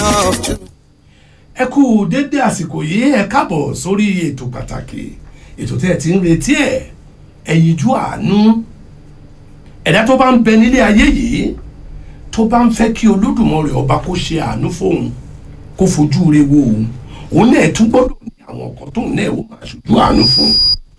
loved you. ẹ kú dédé àsìkò yìí ẹ káàbọ̀ sórí ètò pàtàkì ètò tẹ́ ẹ ti ń retí ẹ̀ ẹ̀yinjú àánú ẹ̀dá tó bá ń bẹ nílé ayé yìí tó bá ń fẹ́ kí olódùmarè ọba kó ṣe àánú fóun kó fojú re wo òun òun náà tún gbọ́dọ̀ ní àwọn ọkàn tóun náà ó máa ṣojú àánú fún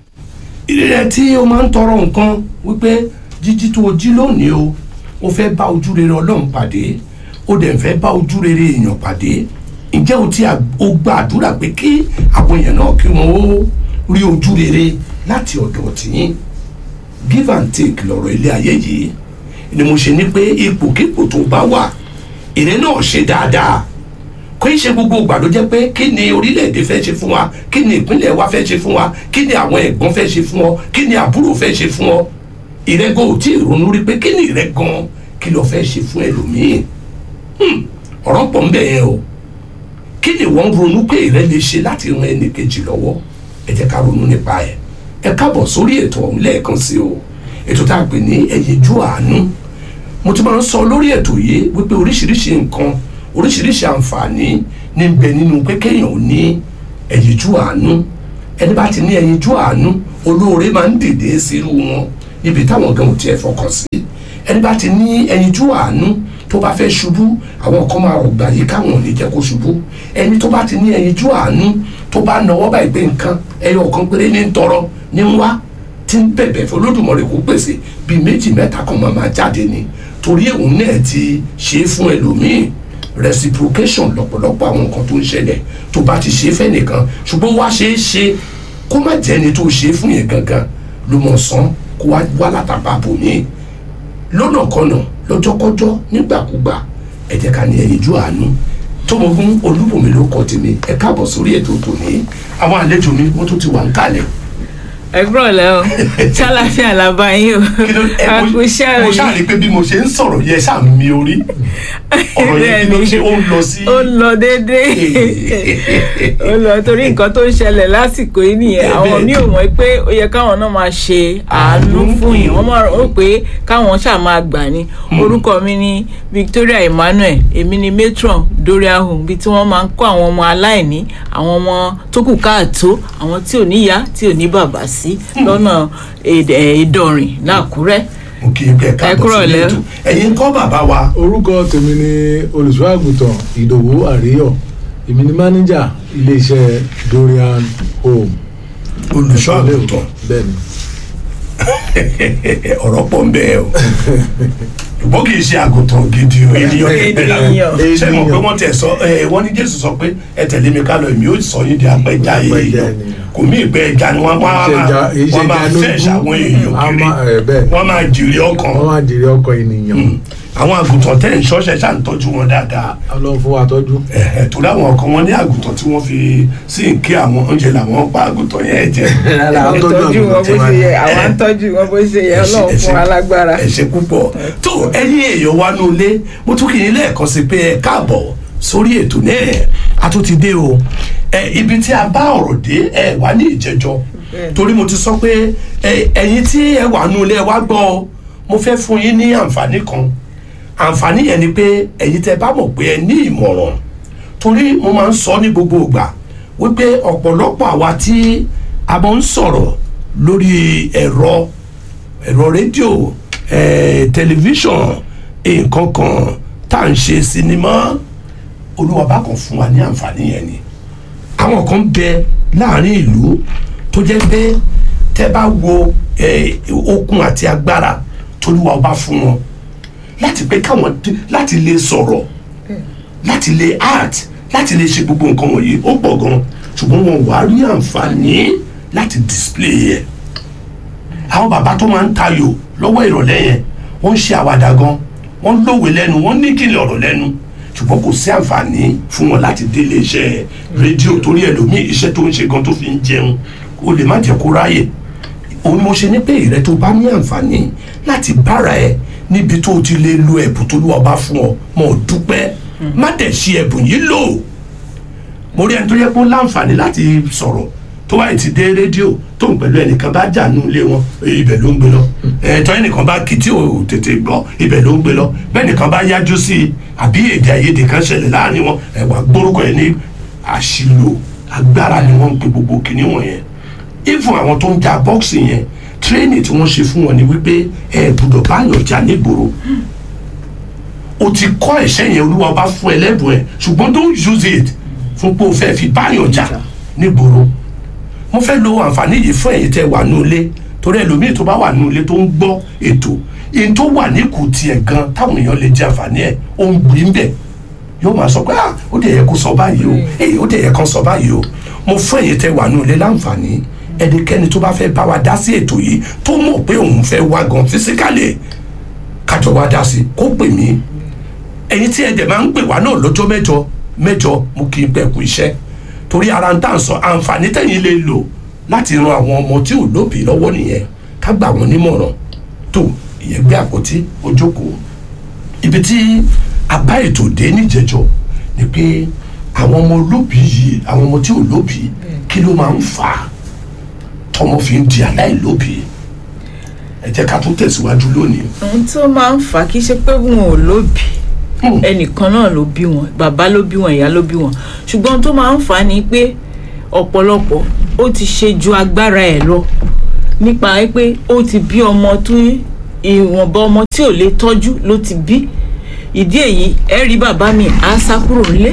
ìrírẹ tí o máa ń tọrọ nǹkan wípé jíjí tó o jí lónìí o o fẹ́ bá ojú rere ọlọ́run pàdé o dẹ̀ fẹ́ bá ojú rere èèyàn pàdé ǹjẹ́ o ti à- o gba àdúrà pé kí àwọn èèyàn náà kí wọ́n ó rí ojú rere láti ọ̀dọ̀ tìyín give and take lọ̀rọ̀ ilé ayé yìí ni mo ṣe ní pé ipòkípò tó bá wà ìrẹ́ náà ṣe dáadáa kò í ṣe gbogbo ìgbà ló jẹ́ pé kí ni orílẹ̀-èdè fẹ́ ṣe fún wa kí ni ìpínlẹ̀ wa fẹ́ ṣe fún wa kí ni àwọn ẹ̀gbọ́n fẹ́ ṣe fún ọ kí ni àbúrò fẹ́ ṣe fún ọ ìrẹ́gàn ò tí ì ronú rí pé kí ni ìrẹ́gàn kí ló fẹ́ ṣe fún ẹlòmíì Hmm, ọ̀rọ̀ pọ̀ ń bẹ̀ yẹn o kí ni wọ́n ronú pé ìrẹ́ lè ṣe láti ran ẹnì kejì lọ́wọ́ ẹ jẹ́ ká ronú nípa ẹ̀ ẹ káàbọ̀ sórí ètò ọ̀hún lẹ́ẹ̀kan sí o ètò tá a pè ní ẹ̀yinjú àánú mo ti máa ń sọ lórí ètò yìí wípé oríṣiríṣi nǹkan oríṣiríṣi àǹfààní ní ń bẹ nínú pé kéèyàn ò ní ẹ̀yinjú àánú ẹni bá ti ní ẹ̀yinjú àánú olóore máa ń dìde sírú wọn níbi táwọn gan ò tiẹ̀ fọkàn sí ẹni bá ti ní ẹ̀yinjú àánú tó bá fẹ́ ṣubú àwọn kan máa rọ̀gbà yìí káwọn ò ní jẹ́ kó ṣubú ẹni tó bá ti ní ẹ̀yinjú àánú tó bá nawọ́ báyìí pé nǹkan ẹyọ kan péré ní ń tọrọ ní ń wá tí ń bẹ̀bẹ̀ fún Olódùmarè kó pèsè bíi méjì mẹ́ta kan máa máa jáde ni torí òun náà ti ṣe é fún ẹlòmíì reciprocation lọ́pọ̀lọpọ̀ àwọn nǹkan tó ń ṣẹlẹ̀ tó bá ti ṣe é fẹ́nìkan ṣùgbọ́n wá ṣe é ṣe kó má jẹ́ni tó ṣe é fún yẹn gangan ló mọ̀ sán kó wá wá látàbà bòmíì lọ́nà kọ́nà lọ́jọ́kọ́jọ́ nígbàkúgbà ẹ jẹ́ ká ní ẹ̀yinjú àánú tómogún olúbùnmi ló kọ́ tèmi ẹ káàbọ̀ sórí ètò tòní àwọn àlejò mi wọ́n tún ti wà ń kalẹ̀ ẹgbọ́n lẹ o ṣàlàfíà làbá yín o kí ló ẹ mo àkúṣẹ́ mo òyìn ṣáà rí i pé bí mo ṣe ń sọ̀rọ̀ yẹ ṣáà ń mi orí ọ̀rọ̀ yẹn kí ló ṣe ó ń lọ sí. ó ń lọ déédéé ó lọ torí nǹkan tó ń ṣẹlẹ̀ lásìkò yìí nìyẹn Bẹ́ẹ̀ àwọn bẹ́ẹ̀. mi ò mọ̀ pé ó yẹ káwọn náà máa ṣe àánú Àánú fún yín fún wọ́n máa rò pé káwọn ṣáà máa gbà ní orúkọ mi ní Victoria Emmanuel èmi ni matron Doria Home bí tí wọ́n máa ń kó àwọn ọmọ aláìní àwọn ọmọ tó kù káàtó àwọn tí ò níyá tí ò ní bàbá sí lọ́nà Èdè- eh, Ìdọ̀rìn l'Àkúrẹ́ mo kì í kẹ́ Ẹ káàbọ̀ kúrò sí lẹ́. ètò ẹ̀yin kọ́ bàbá wa orúkọ tèmi ni olùṣọ́ àgùntàn ìdòwú àríyọ̀ èmi ni mánéjà iléeṣẹ́ dorian home olùṣọ́ àgùntàn bẹ́ẹ̀ni ọ̀rọ̀ pọ̀ ń bẹ́ẹ̀ o ṣùgbọ́n kì í ṣe àgùntàn gidi o ènìyàn ní ìpẹ́lẹ̀ Ènìyàn. ṣé mo pé wọ́n tẹ̀ sọ ẹ wọ́n ní Jésù sọ pé ẹ tẹ̀lé mi ká lọ èmi ó sọ yín di apẹja Apẹja èèyàn ènìyàn. kò mí ìpẹ́ ẹja ni wọ́n máa Ìṣẹ̀jà- wọ́n máa ìṣẹ̀jà fẹ́ ṣàwọn èèyàn A kiri máa- ẹ, bẹ́ẹ̀. wọ́n máa jèrè ọkàn wọ́n máa jèrè ọkọ̀ ènìyàn àwọn àgùntàn tẹ̀ ń ṣọ́ṣẹ́ ṣáà ń tọ́jú wọn dáadáa ọlọ́run fún wa tọ́jú ẹ̀ẹ́ torí àwọn ọkàn wọn ní àgùntàn tí wọ́n fi sí nkí àwọn oúnjẹ làwọn pa àgùntàn yẹn jẹ Rárá, ẹ tọ́jú tọ́jú wọn bó àgùntàn ṣe yẹ tiwa. àwa ń tọ́jú wọn bó ṣe yẹ Ẹ ṣé, Ọlọ́run ẹ ṣé. fún wa lágbára. ẹ ṣé púpọ̀ tó ẹ̀yin èèyàn wa ní ilé mo tún kì í lẹ́ẹ̀kan sí pé ẹ káàbọ̀ sórí ètò náà a tún ti dé o ẹ ibi tí a bá ọ̀rọ̀ dé ẹ wà ní ìjẹjọ torí mo ti sọ pé ẹ ẹ̀yin tí ẹ wà ní ilé ẹ wá gbọ́ ọ mo fẹ́ fún yín ní àǹfààní kan àǹfààní yẹn ni pé ẹ̀yin tẹ́ bá mọ̀ pé ẹ ní ìmọ̀ràn torí mo máa ń sọ ní gbogbo ìgbà wípé ọ̀pọ̀lọpọ̀ àwa tí a máa ń sọ̀rọ̀ lórí ẹ̀rọ ẹ̀rọ rédíò ẹ̀ tẹlifíṣàn nǹkan kan tá à ń ṣe sinimá olúwa bá kan fún wa ní àǹfààní yẹn ni àwọn kan bẹ láàrin ìlú tó jẹ́ pé tẹ́ bá wo ẹ̀, okun àti agbára tolúwa ọba fún wọn láti pé káwọn dé- láti lè sọ̀rọ̀ láti lè art láti lè ṣe gbogbo nǹkan wọ̀nyí ó pọ̀ gan ṣùgbọ́n wọn wà á rí àǹfààní láti display ẹ̀ àwọn bàbá tó máa ń tayò lọ́wọ́ ìrọ̀lẹ́ yẹn wọ́n ń ṣe àwàdà gan wọ́n lówe lẹ́nu wọ́n ní kìlẹ̀ ọ̀rọ̀ lẹ́nu ṣùgbọ́n kò sí àǹfààní fún wọn láti délé iṣẹ́ rédíò torí ẹlòmíì iṣẹ́ tó ń ṣe gan tó fi ń jẹun ó lè má jẹ́ kó ráyè òun mo ṣe ní pé ìrẹ́ tó bá ní àǹfààní láti bára ẹ níbi tó o ti lè lo ẹ̀bùn tó lù ọba fún ọ mọ̀ ọ́ dúpẹ́ má dẹ̀ ṣe ẹ̀bùn yìí lò mo rí ẹni tó yẹ kó láǹfààní láti sọ̀rọ̀ tó wáyé ti dé rédíò tó ń pẹ̀lú ẹnìkan bá jà nù ilé wọn ibẹ̀ ló ń gbé lọ ẹ̀ẹ́dọ́ ẹnìkan bá kí tí ò tètè gbọ́ ibẹ̀ ló ń gbé lọ bẹ́ẹ̀ nìkan bá yájú sí i àbí èdè àìyedè kan ṣẹlẹ̀ láàrin wọn ẹ̀wà gbórúkọ ẹ̀ ní àṣìlò agbára ni wọ́n ń pe gbogbo kinní wọ̀nyẹn even àwọn tó ń ja bọ́ọ̀sì yẹn tírénì tí wọ́n ṣe fún wọn ni wípé ẹ gbọ́dọ̀ báyọ̀ jà nígboro o ti kọ́ ẹ̀ṣẹ́ yẹn olúwa bá fún ẹ lẹ́bùn ẹ̀ ṣùgbọ́n don't use it fún pé o fẹ́ fi báyọ̀ jà nígboro mo fẹ́ lo àǹfààní yìí fún ẹ̀yin tẹ́ wà nù ilé torí ẹlòmíì tó bá wà nù ilé tó ń gbọ́ ètò èyí tó wà ní kù tiẹ̀ gan táwọn èèyàn lè jẹ àǹfààní ẹ̀ ó ń gbìn bẹ̀ yóò máa sọ pé ah ó dẹ̀ yẹ kó sọ báyìí o èyí ó dẹ̀ yẹ kó sọ báyìí o mo fún ẹ̀yin tẹ́ wà nù ilé láǹfààní ẹnikẹ́ni tó bá fẹ́ bá wa dá sí ètò yìí tó mọ̀ pé òun fẹ́ wá gan fisikálì kájọ wá dá sí kó pè mí ẹ̀yin tí ẹ dẹ̀ máa ń pè wá náà lọ́jọ́ mẹ́jọ mẹ́jọ mo kì í pẹ́ kú iṣẹ́ torí ara ń tà ń sọ àǹfààní tẹ̀yin lè lò láti ran àwọn ọmọ tí ò lóbìí lọ́wọ́ nìyẹn ká gbà wọ́n nímọ̀ràn tó ìyẹn gbé àpótí ojókòó ibi tí a bá ètò dé níjẹjọ ni pé àwọn ọmọ olóbìí yìí àwọn ọmọ tí ò lóbìí kí ló máa ń fà á tọmọ fi ń di aláìlóbìí ẹ jẹ́ ká tún tẹ̀síwájú lónìí. ohun tó máa ń fà á kì í ṣe pé wọn ò lóbi Hmm. ẹnìkan náà ló bí wọn bàbá ló bí wọn ìyá ló bí wọn ṣùgbọ́n ohun tó máa ń fà á ni pé ọ̀pọ̀lọpọ̀ ó ti ṣe ju agbára ẹ̀ lọ nípa pé ó ti bí ọmọ tó ìwọ̀nba ọmọ tí ò lè tọ́jú ló ti bí ìdí èyí ẹ rí bàbá mi á sá kúrò nílé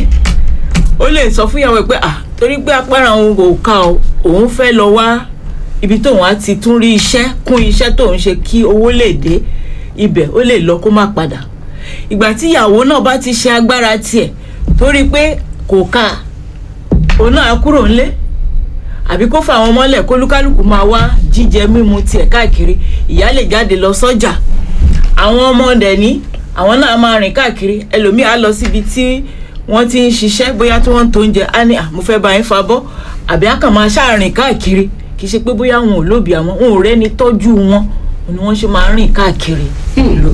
ó lè sọ fún ìyàwó ẹ pé ah torí pé apára òun kò ká o òun fẹ́ lọ wá ibi tóun á ti tún rí iṣẹ́ kún iṣẹ́ tóun ṣe kí owó lè dé ibẹ̀ ó lè lọ kó má padà ìgbà tí ìyàwó náà bá ti ṣe agbára tiẹ̀ torí pé kò ká òun náà á kúrò ńlé àbí kó fàwọn ọmọlẹ̀ kólúkálùkù máa wá jíjẹ mímu tiẹ̀ káàkiri ìyá lè jáde lọ sọ́jà àwọn ọmọ dẹ̀ ní àwọn náà máa rìn káàkiri ẹlòmíì á lọ síbi tí wọ́n ti ń ṣiṣẹ́ bóyá tí wọ́n ń to oúnjẹ á ní à mo fẹ́ bá yín fa bọ́ àbí á kàn máa ṣáàrìn káàkiri kì í ṣe pé bóyá wọn ò lóbi àwọn wọn ò rẹ́ni tọ́jú wọn ni wọ́n ṣe máa rìn káàkiri ìlú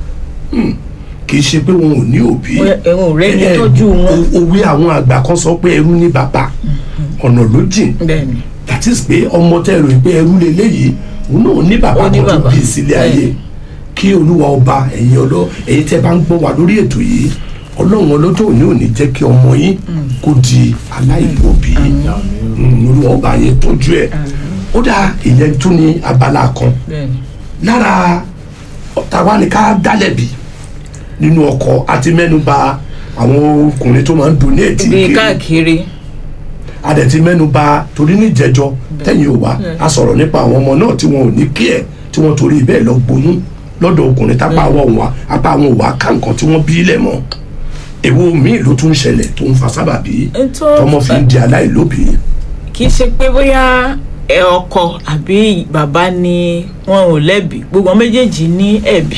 kì í ṣe pé wọn ò ní òbí ẹ̀wọ̀n ò rẹ́ni Eh, tọ́jú wọn. o- òwe àwọn àgbà kan sọ pé ẹrú ní bàbá ọ̀nà ló jìn bẹ́ẹ̀ni that is pé ọmọ tẹ́ rò pé ẹrú leléyìí òun náà ní bàbá Ó ní kan tó bàbá. bí sílé ayé Bẹ́ẹ̀ni. kí olúwa ọba ẹ̀yin ọlọ́ ẹ̀yin tẹ́ bá ń gbọ́ wa lórí ètò yìí ọlọ́run ọlọ́jọ́ òní òní jẹ́ kí ọmọ yín kó di aláìlóbí Mm, olúwa ọba yẹn tọ́jú ẹ̀ ó dá ìyẹn tún ní abala kan bẹ́ẹ̀ni lára tàwa ni ká dálẹ̀bi nínú ọkọ̀ àti mẹ́nuba àwọn ọkùnrin tó máa ń donate bí kiri káàkiri adẹ̀tí mẹ́nuba torí ní ìjẹ́jọ́ tẹ̀yìn ò wá a sọ̀rọ̀ nípa àwọn ọmọ náà tí wọn ò ní kí ẹ̀ tí wọ́n torí bẹ́ẹ̀ lọ gbóyún lọ́dọ̀ ọkùnrin tápá àwọn òwà apá àwọn òwà ká nǹkan tí wọ́n bí lẹ̀ mọ́ èwo míì ló tún ṣẹlẹ̀ tó ń fa sábàbí Ètò- tọmọ fi ń di aláìlóbìí kì í ṣe pé bóyá ẹ ọkọ àbí bàbá ni wọn ò lẹ́bi gbogbo wọn méjèèjì ní ẹ̀bi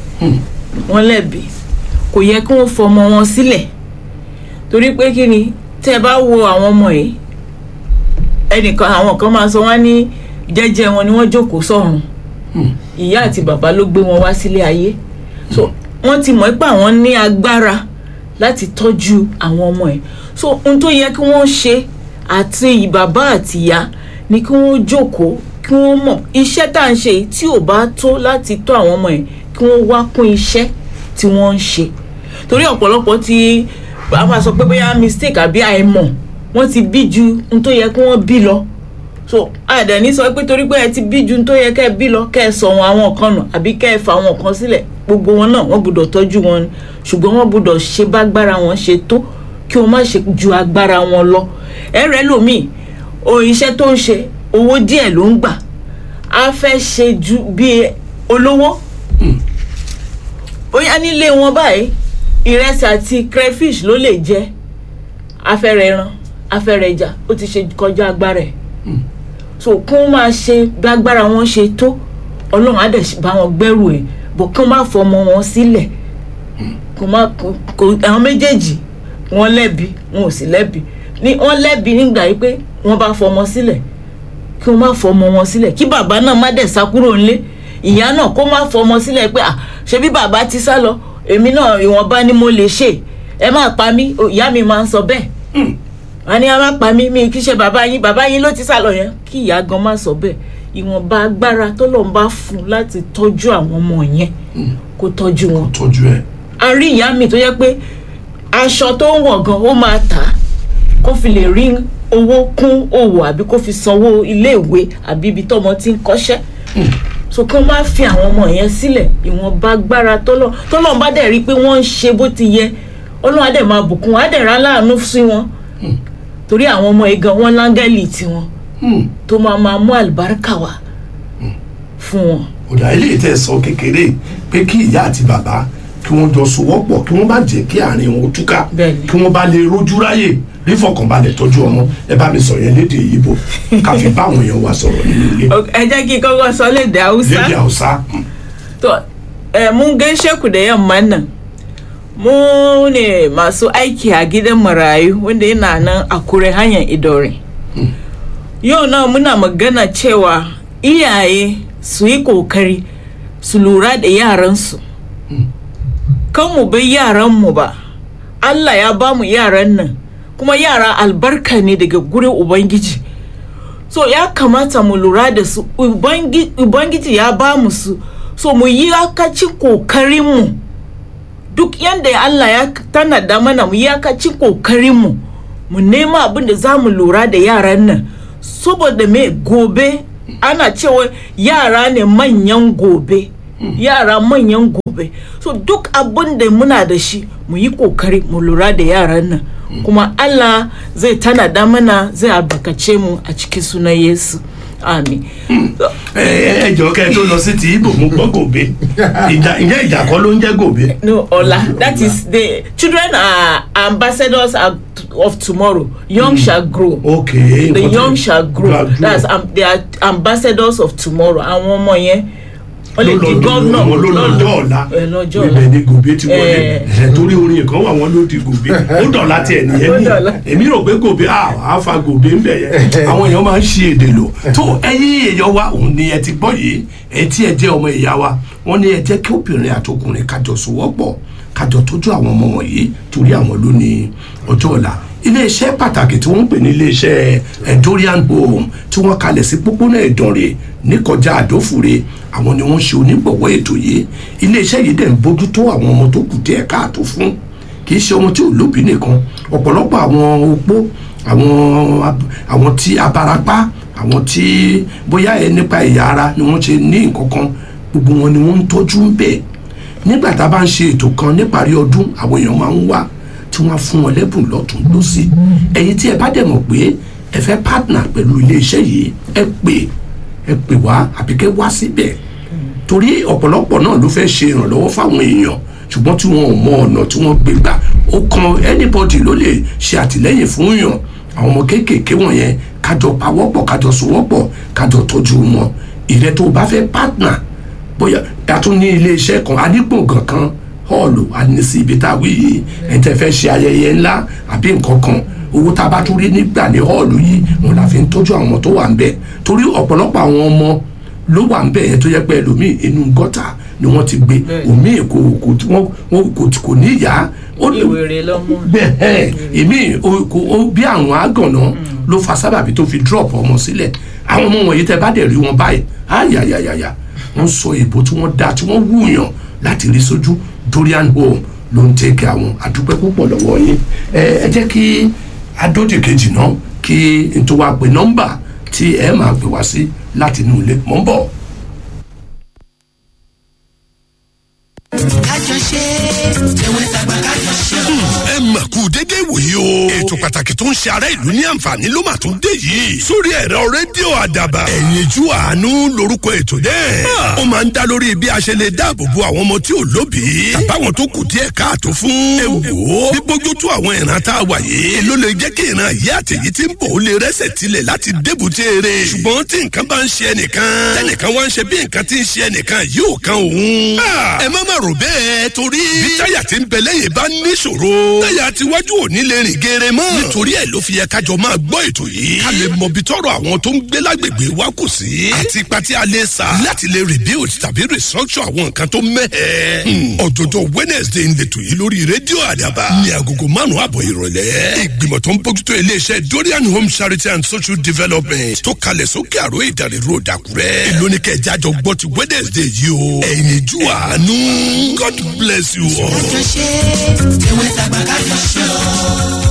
wọn lẹ́bi kò yẹ kí wọ́n fọmọ wọn sílẹ̀ torí pé kí ni tẹ́ ẹ bá wo àwọn ọmọ yìí ẹnìkan àwọn kan máa sọ wọn ní jẹ́jẹ́ wọn ni wọ́n jókòó sọ́run ìyá àti bàbá ló gbé wọn wá sílé ayé so wọ́n ti mọ̀ pé àwọn ní agbára láti tọ́jú àwọn ọmọ ẹ̀ so ohun tó yẹ kí wọ́n ṣe àti bàbá àti ìyá ni kí wọ́n jókòó kí wọ́n mọ̀ iṣẹ́ tá à ń ṣe yìí tí ò bá tó láti tọ́ àwọn ọmọ ẹ̀ kí wọ́n wá kún iṣẹ́ tí wọ́n ń ṣe torí ọ̀pọ̀lọpọ̀ ti a máa sọ pé bóyá mistake àbí àìmọ̀ wọ́n ti bí ju ohun tó yẹ kí wọ́n bí lọ so àdẹ̀ní sọ pé torí pé ẹ ti bí ju ohun tó yẹ kẹ́ ẹ bí lọ kẹ́ ẹ sọ wọn àwọn kan nù àbí kẹ́ ẹ fa àwọn kan sílẹ̀ gbogbo wọn náà wọ́n gbọ́dọ̀ tọ́jú wọn ni ṣùgbọ́n wọ́n gbọ́dọ̀ ṣe bágbára wọn ṣe tó kí wọ́n má ṣe ju agbára wọn lọ ẹ rẹ lómi o iṣẹ́ tó ń ṣe owó díẹ̀ ló ń gbà á fẹ́ ṣe ju bí olówó bóyá nílé wọn báyìí ìrẹsì àti crayfish ló lè jẹ afẹ́rẹ́ ẹran afẹ́rẹ́ ẹja ó ti ṣe kọjá agbára ẹ̀ so kí wọ́n máa ṣe bí agbára wọn ṣe tó ọlọ́run á dẹ̀ bá wọn gbẹ́rù ẹ̀ bọ̀ kí wọ́n má fọmọ wọn sílẹ̀ kò má kò àwọn méjèèjì wọ́n lẹ́bi wọn ò sì lẹ́bi ní wọ́n lẹ́bi nígbà yìí pé wọ́n bá fọmọ sílẹ̀ kí wọ́n má fọmọ wọn sílẹ̀ kí bàbá náà má dẹ̀ sá kúrò ńlé ìyá náà kó má fọmọ sílẹ̀ pé à ṣebí bàbá ti sá lọ èmi náà ìwọ̀nba ni mo lè ṣe ẹ má pa mí ìyá mi máa ń sọ bẹ́ẹ̀ wọn ní a má pa mí mi kì í ṣe bàbá yín bàbá yín ló ti sá lọ yẹn kí ìyá gan má sọ bẹ́ẹ̀ ìwọ̀nba agbára tó lọ́n bá fún un láti tọ́jú àwọn ọmọ yẹn kó tọ́jú wọn tọ́jú ẹ̀ a rí ìyá mi tó yẹ pé aṣọ tó ń wọ̀ gan ó máa tà á kó fi lè rí owó kún òwò àbí kó fi sanwó iléèwé àbí ibi tọ́mọ ti ń kọ́ṣẹ́ so kí wọ́n má fi àwọn ọmọ yẹn sílẹ̀ ìwọ̀nba agbára tọ́lọ́ tọ́lọ́ bá dẹ̀ rí i pé wọ́n ń ṣe bó ti yẹ ọlọ́run á dẹ̀ máa bùkún wọn á dẹ̀ rán láàánú sí wọn torí àwọn ọmọ yìí gan wọn láńgẹ́lì tiwọn Hmm. tó máa máa mú àlùbáríkà wá fún wọn. ọ̀dà ilé tẹ̀ sọ kékeré pé kí ìyá àti bàbá kí wọ́n jọ sowọ́pọ̀ kí wọ́n bá jẹ́ kí àárín wọn túká Bẹ́ẹ̀ni. kí wọ́n bá lè rojú ráyè rí fọkànbalẹ̀ tọ́jú ọmọ ẹ bá mi sọ yẹn lédè Ìgbò ká fi bá àwọn èèyàn wa sọ̀rọ̀ nínú ilé ẹ jẹ́ kí n kọ́kọ́ sọ lédè haúsá. lédè Hausa hmm. To, eh, mun gaishe ku da yamman nan. Mu ne masu aiki a gidan marayu wanda yana nan a kure hanyar idore. Yau nan muna magana cewa iyaye su yi kokari su lura da yaransu. Kan mu bai yaranmu ba. Allah ya ba mu yaran nan. Kuma yara albarka ne daga gurin Ubangiji. so ya kamata mu lura da su Ubangi- ubangiji ya ba mu su so mu yi akaci kokarinmu duk yadda allah ya tanada mana mu yi akaci kokarinmu mu nema abin da za mu lura da yaran nan saboda me gobe ana cewa yara ne manyan gobe yara manyan gobe so duk abin da muna da shi mu yi kokari mu lura da yaran nan kuma allah zai tanada mana zai albarkace mu a cikin sunan yesu amin ẹ ẹ jọ kẹ tó lọ sí ti Ìgbò mo gbọ́ gòbé ìjà ǹjẹ́ ìjà kọ́ ló ń jẹ́ gòbé no ola that is the children are ambassadors are of tomorrow young shall grow ok the nǹkan tó- young shall grow Grow. that's um, they are ambassadors of tomorrow àwọn ọmọ yẹn wọ́n lè ló di lọ gómìnà wọn ló lọ́jọ́ ọ̀la ẹ, lọ́jọ́ ibẹ̀ ọ̀la ni gòbé ti wọlé Eh. ẹ̀ torí orin kan wà wọ́n ló di gòbé ó dọ̀la tiẹ̀ nìyẹn Ó ní dọ̀la. èmi rò pé gòbé à á fa gòbé ń bẹ̀ yẹn àwọn èèyàn máa ń ṣe èdè lò tó ẹ̀yin èèyàn wa òun ni ẹ ti gbọ́ yìí ẹ tí ẹ jẹ́ ọmọ ìyá wa wọ́n ní ẹ jẹ́ kí obìnrin àtọkùnrin kájọ sowọ́pọ̀ kájọ tọ́jú àwọn ọmọ wọ̀nyí torí àwọn ló ní ọjọ́ ọ̀la iléeṣẹ́ pàtàkì tí wọ́n ń pè ní iléeṣẹ́ eh, Dorian Home tí wọ́n kalẹ̀ sí pópónà Ìdànrè níkọjá àdófure àwọn ni wọ́n ṣe onígbọ̀wọ́ ètò yìí iléeṣẹ́ yìí dẹ̀ ń bójútó àwọn ọmọ tó kù díẹ̀ káàtó fún kì í ṣe ọmọ tí ò lóbi nìkan ọ̀pọ̀lọpọ̀ àwọn opó àwọn ab- àwọn tí abarapá àwọn tí bóyá ẹ nípa ẹ̀yà ara ni wọ́n ṣe ní nǹkan kan gbogbo wọn ni wọ́n ń tọ́jú ń bẹ̀ nígbà tá a bá ń ṣe ètò kan níparí ọdún àwọn èèyàn máa ń wá tí wọ́n á fún wọn lẹ́bùn lọ́tún lọ́sì ẹ̀yin tí ẹ bá dẹ̀ mọ̀ pé ẹ fẹ́ partner pẹ̀lú iléeṣẹ́ yìí ẹ pè ẹ pè wá àbí kẹ́ wá síbẹ̀ torí ọ̀pọ̀lọpọ̀ náà ló fẹ́ ṣe ìrànlọ́wọ́ fáwọn èèyàn ṣùgbọ́n tí wọn ò mọ ọ̀nà tí wọ́n gbé gbà ó kan anybody ló lè ṣe àtìlẹ́yìn fún yàn àwọn ọmọ kéékèèké wọ̀nyẹn kájọ pawọ́pọ̀ kájọ sowọ́pọ̀ kájọ tọ́jú wọn ìrẹ́ tó o bá fẹ́ partner bóyá a tún ní iléeṣẹ́ kan adigbọ̀ngàn kan họ́ọ̀lù àníṣe ibi tá a wí yìí ẹ̀ tẹ́ fẹ́ ṣe ayẹyẹ ńlá àbí nǹkan kan owó tá a bá tún rí nígbà ní họ́ọ̀lù yìí wọn la fi ń tọ́jú àwọn ọmọ tó wà ń bẹ̀ torí ọ̀pọ̀lọpọ̀ àwọn ọmọ ló wà ń bẹ̀ yẹn tó yẹ pé ẹlòmíì inú gọ́tà ni wọ́n ti gbé òmíì kò kò tí wọ́n wọ́n kò tí kò ní ìyá ó lè ìwèrè lọ́mú bẹ́ẹ̀ èmi o- kò- o- bí àwọn àgànná ló fa sábàbí tó fi drop ọmọ sílẹ̀ àwọn ọmọ wọ̀nyí tẹ́ bá dẹ̀ rí wọn báyìí ayayayaya wọ́n sọ èbó tí wọ́n dá tí wọ́n wúyàn láti rí sójú Dorian Home ló ń tẹ́kẹ̀ àwọn àdúpẹ́ púpọ̀ lọ́wọ́ yín ẹ ẹ jẹ́ kí adóde kejì náà kí n tó wá pè nọ́mbà tí ẹ máa pè wá sí láti inú ilé mọ́ ń bọ̀. kájọ ṣe tẹwẹ́ tàgbà kájọ ṣe o. ẹ mà kú dédé wòye o. ètò pàtàkì tó ń ṣe ará ìlú ní àǹfààní ló mà tún dé yìí. sórí ẹ̀rọ rédíò àdàbà. ẹ̀yinjú àánú lorúkọ ètò náà. ó máa ń dá lórí bí a ṣe lè dáàbò bo àwọn ọmọ tí ò lóbìí. tàbáwọn tó kù díẹ̀ káàtó fún. ẹ wò ó bí bójú tó àwọn ìran tá a wà yìí. ló lè jẹ́ kí ìran yìí àtẹ̀yí tí ń bọ̀ ó lè rẹ́sẹ̀ tilẹ̀ láti débùté eré. ṣùgbọ́n tí nǹkan bá ń ṣe ẹnìkan. tẹnìkan wá ń ṣe bí nǹkan tí ń ṣe ẹnìkan yóò kan òun. ẹ má má rò bẹ́ẹ̀ torí. bí táyà tí ń bẹ lẹ́yìn bá níṣòro. táyà tiwájú ò ní lè rìn gé geere mọ́. nítorí ẹ̀ ló fi yẹ kájọ máa gbọ́ ètò yìí. ká lè mọ ibi tọ́rọ̀ àwọn tó ń gbé lágbègbè wa kù sí. àti ipa tí a lè sa. láti lè rebuild tàbí restructure àwọn nǹkan tó mẹ́hẹ̀. ọ̀jọ̀jọ̀ wednesday ń letò yìí lórí rédíò àdàbà. ní agogo márùn-ún àbọ̀ ìrọ̀lẹ́. ìgbìmọ̀ tó ń bójútó iléeṣẹ́ dorian home charity and social development tó kalẹ̀ sókè àrò ìdàrí road àkúrẹ́. èló ni kẹjá jọ gbọ́ ti wednesday yìí o. ẹ̀yin ju àánú. god bless you all. kájọ ṣe tèwe tàgbà kájọ ṣe o.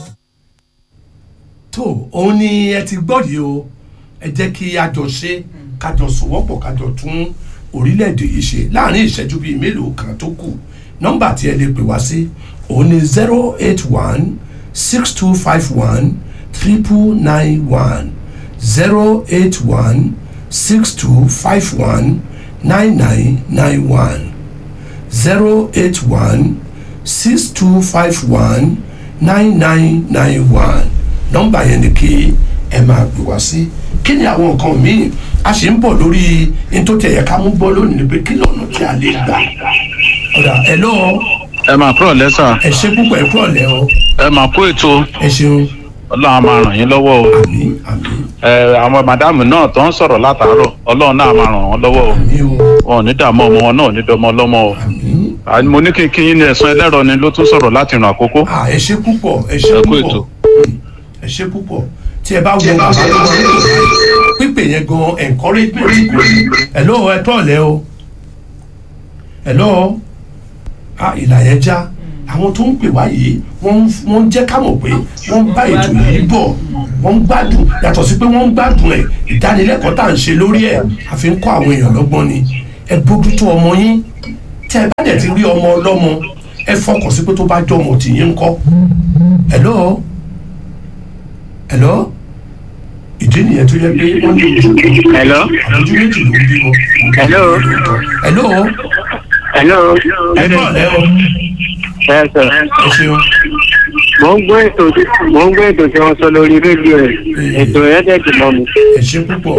tó òun ni ẹ ti gbọ́ yìí o ẹ jẹ́ kí a jọ ṣe kájọ sòwọ́pọ̀ kájọ tún orílẹ̀-èdè yìí ṣe láàrin ìṣẹ́jú bíi mélòó kan tó kù nọ́mbà tí ẹ lè pè wá sí òun ni zero eight one six two five one triple nine one zero eight one six two five one nine nine nine one zero eight one six two five one nine nine nine one nọ́mbà yẹn ni kí ẹ máa pè wá sí kí ni àwọn nǹkan míì a sì ń bọ̀ lórí nítorí ẹ̀yẹ ká mú bọ́ lónìí ni pé kí lọ́nà tí a lè gbà ọ̀dà ẹ̀ lọ́ ẹ máa kúrò lẹ́sà ẹ ṣe púpọ̀ ẹ kúrọ̀ lẹ́ ọ ẹ máa kó ètò ẹ ṣeun ọlọ́run á máa ràn yín lọ́wọ́ o àmì àmì ẹ àwọn màdámù náà tó ń sọ̀rọ̀ látàárọ̀ ọlọ́run náà á máa ràn wọ́n lọ́wọ́ o àmì o wọn ò ní dààmú ọmọ wọn náà ò ní dọmọ ọlọ́mọ o àmì àní mo ní kí n kí yín ní ẹ̀sán ẹlẹ́rọ ni ló tún sọ̀rọ̀ láti ràn àkókò à ẹ ṣe púpọ̀ ẹ ṣe Ẹ kú púpọ̀ ètò. Mm, ẹ ṣe púpọ̀ tí ẹ bá wo bàbá tó wà nílò báyìí pípé yẹn gan encouragement ẹ ló ẹ tọ́ lẹ́ o ẹ lọ́ a ìlà yẹn já àwọn tó ń pè wá yìí wọ́n ń wọ́n ń jẹ́ ká mọ̀ pé wọ́n ń bá ètò yìí bọ̀ wọ́n ń gbádùn yàtọ̀ sí pé wọ́n ń gbádùn ẹ̀ ìdánilẹ́kọ̀ọ́ tá à ń ṣe lórí ẹ̀ àfi ń kọ́ àwọn èèyàn lọ́gbọ́n ni ẹ bójútó ọmọ yín tẹ ẹ bá dẹ̀ ti rí ọmọ ọlọ́mọ ẹ fọkàn sí pé tó bá jọ ọmọ tìyín ń kọ́ hello hello ìdí nìyẹn tó yẹ pé wọ́n ní ojú kan Hello. àbójú méjì ló ń bímọ. Hello. hello Hello. ẹ bọ̀ lẹ́ o Ẹ sọ. ẹ ṣeun Mo ń gbọ́ ètò tí mo ń gbọ́ ètò tí wọ́n sọ lórí rédíò ẹ̀. Ètò ẹ̀ dẹ̀ dì mọ́ mi. ẹ ṣe púpọ̀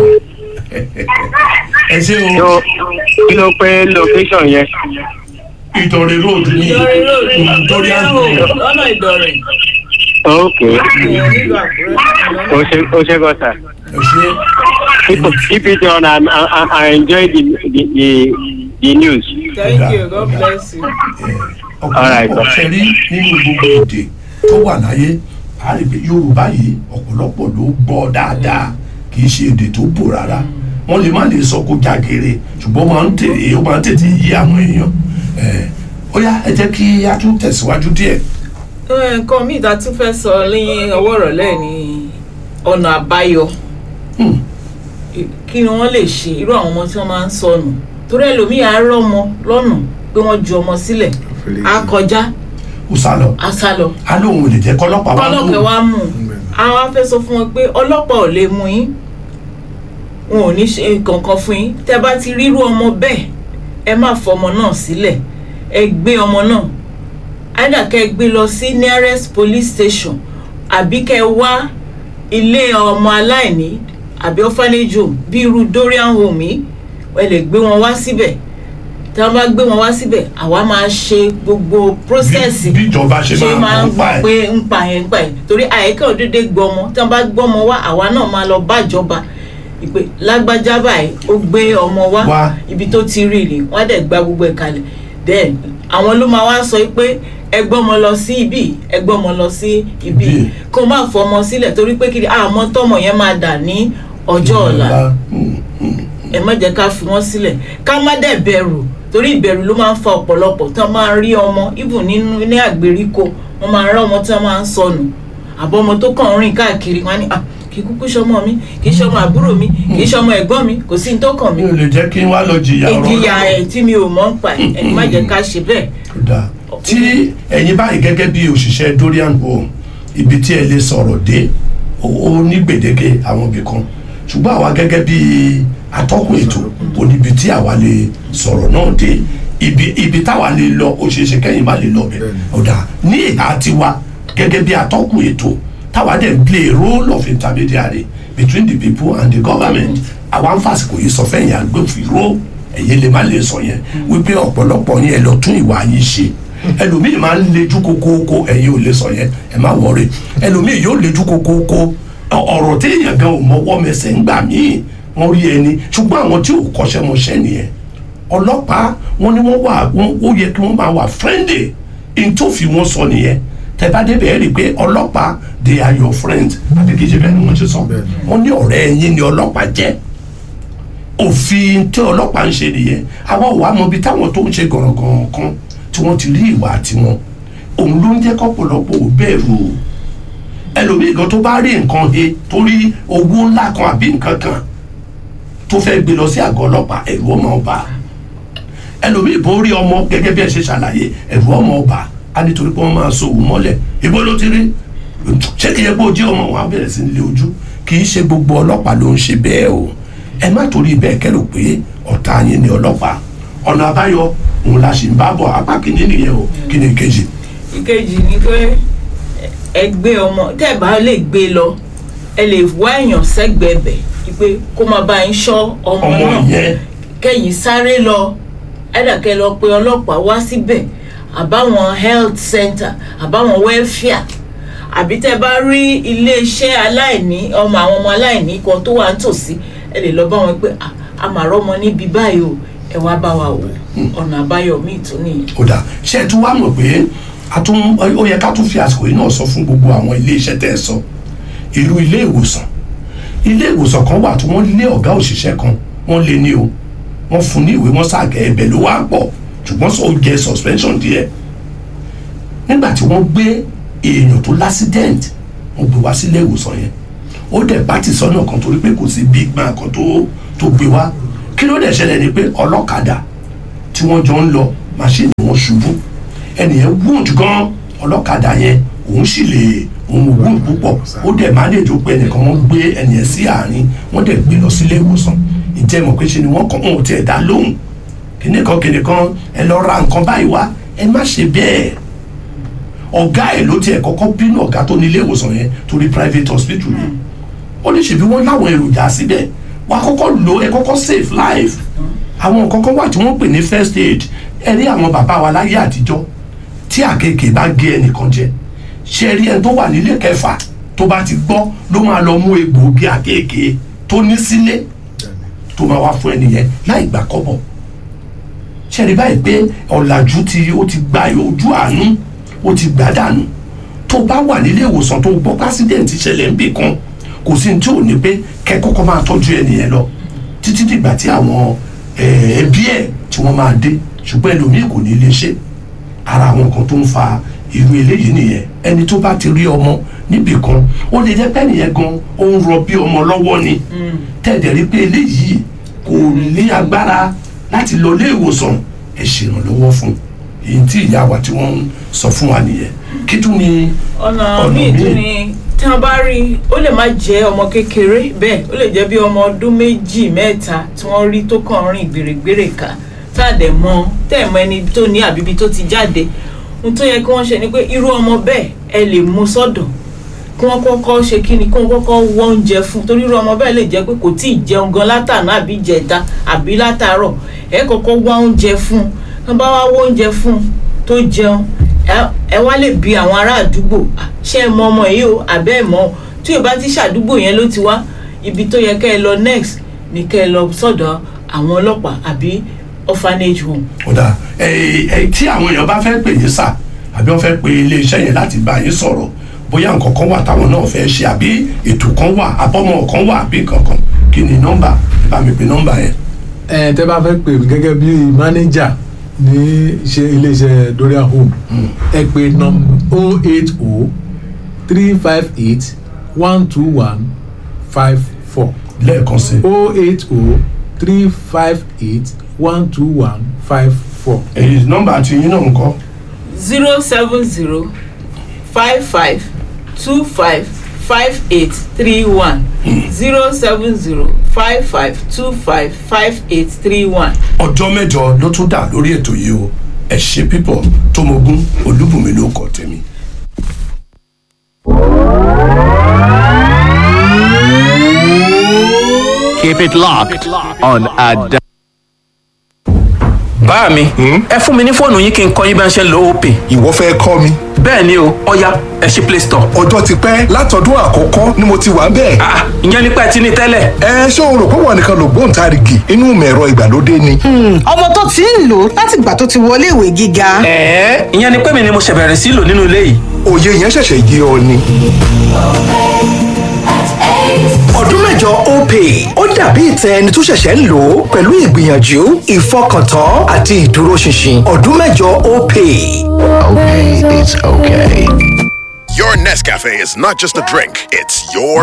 ẹ ṣe o Tó kí ló pé location yẹn? ìtọ̀rẹ̀ road ní ìdọ̀rẹ́ road nítorí àgbò lọ́nà ìdọ̀rẹ́ Ok. nílùú àkúrẹ́ O ṣe o ṣe gọ́sà. ẹ ṣe Keep keep it on and I, I, I enjoy the the the, the news. thank you god bless you. Alright. ọ̀pọ̀lọpọ̀ ṣe rí nínú gbogbo èdè tó wà láyé a rí pé yorùbá yìí ọ̀pọ̀lọpọ̀ ló gbọ́ dáadáa kì í ṣe èdè tó bò rárá wọ́n lè má lè sọ kó jágere ṣùgbọ́n ó máa ń tètè ó máa ń tètè yí àwọn èèyàn ẹ̀, ó yá ẹ jẹ́ kí a tún tẹ̀síwájú díẹ̀ nǹkan míì tá a tún fẹ́ sọ ní ọwọ́ ìrọ̀lẹ́ ni ọ̀nà àbáyọ Hmm. kí ni wọ́n lè ṣe irú àwọn ọmọ tí wọ́n máa ń sọnù torí ẹlòmíì á rọ́ ọmọ lọ́nà pé wọ́n ju ọmọ sílẹ̀ á kọjá kó sá lọ á sá lọ a lóun ò lè jẹ́ kọ́lọ́pàá wá kọ́lọ́pẹ̀ wá mú un àwọn á fẹ́ sọ fún wọn pé ọlọ́pàá ò lè mú yín wọn ò ní ṣe kankan fún yín tẹ́ bá ti rírú ọmọ bẹ́ẹ̀ ẹ má fọmọ náà sílẹ̀ ẹ gbé ọmọ náà either kẹ́ ẹ gbé lọ sí nearest police station àbí kẹ́ ẹ wá ilé ọmọ aláìní àbí orphanage home bí irú dorian home yìí ẹ lè gbé wọn wá síbẹ̀ tí wọ́n bá gbé wọn wá síbẹ̀ àwa máa ṣe gbogbo process bí bí ìjọba ṣe ṣe máa máa ń ń pa gbọ́ ẹ̀ pé ń pa yẹn ń pa yẹn torí àyíká òdédé gbọmọ tí wọn bá gbọmọ wá àwa náà máa lọ bájọba ìpè lágbájá báyìí ó gbé ọmọ wá Wá. ibi tó ti rí ni wọn á dẹ̀ gba gbogbo ẹ̀ kalẹ̀ then àwọn ló máa wá sọ pé ẹ gbọ́mọ lọ sí ibi ẹ gbọ́mọ lọ sí ibi Ibi. kó má fọmọ sílẹ̀ torí pé kiri àmọ́ tọmọ yẹn máa dà ní ọjọ́ ọ̀la Hmm, hmm. ẹ má jẹ́ ká fi wọ́n sílẹ̀ ká má dẹ̀ bẹ̀rù torí ìbẹ̀rù ló máa ń fa ọ̀pọ̀lọpọ̀ tí wọ́n máa ń rí ọmọ even nínú ní àgbèríko wọ́n máa ń rá ọmọ tí wọ́n máa ń sọnù àbọ̀ ọmọ tó kàn ń rìn káàkiri wọn á ní "Ah, kì í kúkú ṣọmọ mi kì í ṣọmọ àbúrò mi kì í ṣọmọ ẹ̀gbọ́n mi kò sí ní tó kàn mí mi ò lè jẹ́ kí n wá lọ jìyà ọ̀rọ̀ ìjìyà náà. ẹ̀ tí mi ò mọ̀ ń pa ẹ̀ ẹ̀ má jẹ́ ká ṣe bẹ́ẹ̀ Ó dáa. tí ẹ̀yin báyìí gẹ́gẹ́ bí òṣìṣẹ́ dorian home ibi tí ẹ lè sọ̀rọ̀ dé ó ó ní gbèdéke àwọn ibì kan ṣùgbọ́n àwa gẹ́gẹ́ bí atọ́kùn ètò kò níbi tí àwa lè sọ̀rọ̀ náà dé ibi ibi táwa lè lọ ó ṣeé ṣe kẹ́yìn má lè lọ bẹ̀ ọ̀dà ní ìhà tiwa gẹ́gẹ́ bí atọ́kùn ètò táwa dẹ̀ ń play a role of intermediary between the people and the government àwa ń fàsìkò yìí sọ fẹ́yìn agbófinró ẹ̀yin lè má lè sọ yẹn wípé ọ̀pọ̀lọpọ̀ yẹn ẹ lọ tún ìwà yín ṣe ẹlòmíì máa ń lejú kókóókó ẹ̀yin ò lè sọ yẹn ẹ má wọrí ẹlòmíì yóò lejú kókóókó ọ- ọ̀rọ̀ téèyàn gan ò mọwọ́ mẹsẹ̀ ń gbà míì wọ́n rí ẹni ṣùgbọ́n àwọn tí ò kọ́ṣẹ́ mọṣẹ́ nìyẹn ọlọ́pàá wọn ni wọ́n wà wọ́n ó yẹ kí wọ́n máa wà friendly in tó fi wọ́n sọ nìyẹn tẹ́bá débẹ̀ ẹ́ rí i pé ọlọ́pàá they are your friends àbí kì í ṣe bẹ́ẹ̀ ni wọ́n ṣe sọ wọ́n ní ọ̀rẹ́ ẹ̀yin ni ọlọ́pàá jẹ́ òfin tí ọlọ́pàá ń ṣe nìyẹn àwa ò wá mọ ibi táwọn tó ń ṣe gànràngàn kan tí wọ́n ti rí ìwà tiwọn òun ló ń jẹ́ kọ́pọ̀lọpọ̀ ò bẹ̀rù ẹlòmíì gan tó bá rí nǹkan he tó rí owó ńlá kan àbí nǹkan kan tó fẹ́ gbé lọ sí àgọ́ ọlọ́pàá ẹ̀rù ọmọ ọba ẹlòmíì bó rí ọmọ gẹ́gẹ́ bí ẹ ṣe ṣàlàyé ẹ̀rù ọmọ ọba á nítorí pé wọ́n máa so òun mọ́lẹ̀ ibo ló ti rí ṣé kìí yẹ kó o jẹ́ ọmọ wọn á bẹ̀rẹ̀ sí ní lé ojú kì í ṣe gbogbo ọlọ́pàá ló ń ṣe bẹ́ẹ̀ o ẹ má torí bẹ́ẹ̀ kẹ́rò pé ọ̀tá yín ni ọlọ́pàá ọ̀nà àbáyọ òun la ṣì ń bá bọ̀ apá kìíní nìyẹn o kí ni kejì ìkejì ni pé ẹ gbé ọmọ tẹ́ ẹ bá lè gbé lọ ẹ lè wá èèyàn sẹ́gbẹ̀ẹ́ bẹ̀ pé kó máa bá yín ṣọ́ ọmọ ọmọ náà yẹn kẹ́yìn sáré lọ ẹ̀dàkẹ́ lọ pé ọlọ́pàá wá síbẹ̀ àbáwọn health center àbáwọn welfare àbí tẹ́ bá rí iléeṣẹ́ aláìní ọmọ àwọn ọmọ aláìní kan tó wà nítòsí ẹ lè lọ bá wọn pé "Ah, a mà rọ́mọ níbi báyìí o ẹ wá bá wa wò ọ̀nà àbáyọ míì tún nìyẹn. ó dà ṣe ẹ tún wá mọ̀ pé a tún ó yẹ ká tún fi àsìkò yìí náà sọ fún gbogbo àwọn ilé iṣẹ́ tẹ́ ẹ sọ irú ilé ìwòsàn ilé ìwòsàn kan wà tí wọ́n lé ọ̀gá òṣìṣẹ́ kan wọ́n lé ní o wọ́n fún ní ìwé wọ́n sàgẹ̀ ẹbẹ̀ ló wá pọ̀ ṣùgbọ́n sọ jẹ suspension díẹ̀ nígbà tí wọ́n gbé èèyàn tó l'accident wọ́n gbé wá sílé ìwòsàn yẹn ó dẹ̀ bá ti sọ́nà kan torí pé kò sí big man kan tó tó gbé wá kí ló dẹ̀ ṣẹlẹ̀ ni pé ọlọ́kadà tí wọ́n jọ ń lọ màṣíìnì wọn ṣubú ẹnìyẹn wound gan ọlọ́kadà yẹn òun sì lè òun wound púpọ̀ ó dẹ̀ manage ó pé ẹnìkan wọ́n gbé ẹnìyẹn sí àárín wọ́n dẹ̀ gbé lọ sílé ìwòsàn ìjẹ́ mọ̀ pé ṣe ni wọ́n kàn wọ́n ò tiẹ̀ dá lóhùn kìnìkan kìnìkan ẹ lọ ra nǹkan báyìí wá ẹ má ṣe bẹ́ẹ̀ ọ̀gá ẹ̀ ló tiẹ̀ kọ́kọ́ bínú ọ̀gá tó ní ilé ìwòsàn yẹn torí private hospital yẹn ó ní ṣèbí wọ́n láwọn èròjà síbẹ̀ wàá kọ́kọ́ lò ẹ kọ́kọ́ save life àwọn nǹkan kan wà tí wọ́n pè ní first aid ẹ rí àwọn bàbá wa láyé àtijọ́ tí àkekèé bá gé ẹnìkan jẹ ṣe rí ẹni tó wà nílé kẹfà tó bá ti gbọ́ ló máa lọ mú egbòogi àkekèé tó ní sílé tó máa wá fún ẹnìyẹn láì gbà kọ́bọ̀ ṣe rí báyìí pé ọ̀làjú ti ó ti gba ojú àánú ó ti gbà dànù tó bá wà nílé ìwòsàn tó gbọ́ pásídẹ̀ǹtì ṣẹlẹ̀ níbì kan kò sí ní tí ò ní pé kẹ́ kọ́kọ́ máa tọ́jú ẹnìyẹn lọ títí dìgbà tí àwọn eh, ẹbí ẹ̀ tí wọ́n máa dé ṣùgbọ́n ẹlòmíì kò ní lè ṣe ara àwọn kan tó ń fa irú eléyìí nìyẹn ẹni tó bá ti rí ọmọ níbì kan ó lè jẹ́ pé nìyẹn gan ó ń rọ bí ọmọ lọ́wọ́ ni tẹ̀dẹ̀ rí pé eléyìí kò ní agbára láti lọ ilé ìwòsàn ẹ ṣèrànlọ́wọ́ fún èyí tí ìyá wa tí wọ́n ń sọ fún wa nìyẹn kí tún ni ọ̀nà Ọ̀nà míì míì. tún ni tí wọ́n bá rí i ó lè má jẹ́ ọmọ kékeré bẹ́ẹ̀ ó lè jẹ́ bí ọmọ ọdún méjì mẹ́ta tí wọ́n rí tó kàn rìn gbèrègbèrè ká tá a dẹ̀ mọ tẹ́ ẹ̀ mọ ẹni tó ní àbíbi tó ti jáde ohun tó yẹ kí wọ́n ṣe ni pé irú ọmọ bẹ́ẹ̀ ẹ lè mú sọ́dọ̀ kí wọ́n kọ́kọ́ ṣe kí ni kí wọ́n kọ́kọ́ wọ́ oúnjẹ fún torí irú ọmọ bẹ́ẹ̀ lè jẹ́ pé kò tí ì jẹun gan látàná àbí jẹta àbí látàárọ̀ ẹ kọ́kọ́ wá oúnjẹ fún tí wọ́n bá wá wọ́ oúnjẹ fún tó jẹun ẹ- ẹ wá lè bi àwọn ará àdúgbò "Ah, ṣé ẹ mọ ọmọ yìí o àbẹ́ ẹ mọ o?" tí ò bá ti ṣàdúgbò yẹn ló ti wá ibi tó yẹ kẹ́ ẹ lọ next ni kẹ́ ẹ lọ sọ́dọ̀ àwọn ọlọ́pàá àbí orphanage home ọ̀dà ẹ ẹ tí àwọn èèyàn bá fẹ́ pè yín sà àbí wọ́n fẹ́ pe iléeṣẹ́ yẹn láti bá yín sọ̀rọ̀ bóyá nǹkan kan wà táwọn náà fẹ́ ṣe àbí ètò kan wà àbọ̀mọ̀ kan wà àbí kankan kí ni nọ́mbà ẹ bá mi pe nọ́mbà yẹn. ẹ tẹ́ bá fẹ́ pè mí gẹ́gẹ́ bí mánéjà ní iṣẹ́ iléeṣẹ́ Dorian Home ẹ pè nọ́m o eight o three five eight one two one five four lẹ́ẹ̀kan sí o eight o three five eight one two one five four. èyí nọ́mbà tí yín náà ń kọ́ zero seven zero five five two five five eight three one zero seven zero five five two five five eight three one. ọjọ́ mẹ́jọ ló tún dà lórí ètò yìí o ẹ ṣe pípọ̀ tómogún olúbùnmi ló kọ tèmi. Keep it locked on Ada. bá mi ẹ fún mi ní fóònù yín kí n kọ́ yín bí wọ́n ṣe ń lo opay. ìwọ fẹ́ kọ́ mi. bẹ́ẹ̀ ni o ọya ẹ ṣí play store. ọjọ́ ti pẹ́ látọdún àkọ́kọ́ ni mo ti wà bẹ́ẹ̀. ah ìyẹn nípa ẹ ti ní tẹ́lẹ̀. ẹ ṣé o rò pé wọn nìkan ló gbóǹtarìgì inú mẹ̀rọ ìgbàlódé ni. ọmọ tó ti ń lò láti ìgbà tó ti wọlé ìwé gíga. ẹ̀ẹ́ ìyẹn ni pé mi ni mo ṣẹ̀ bẹ̀rẹ̀ sí lò nínú ilé yìí. òye yẹn ṣẹ̀ṣẹ̀ yé ọ ni. ọdún mẹ́jọ opay ó dàbí ìtẹ ẹni tó ṣẹ̀ṣẹ̀ ń lò ó pẹ̀lú ìgbìyànjú ìfọkàntán àti ìdúróṣinṣin ọdún mẹ́jọ opay. Okay, it's okay. Your Nescafe is not just a drink, it's your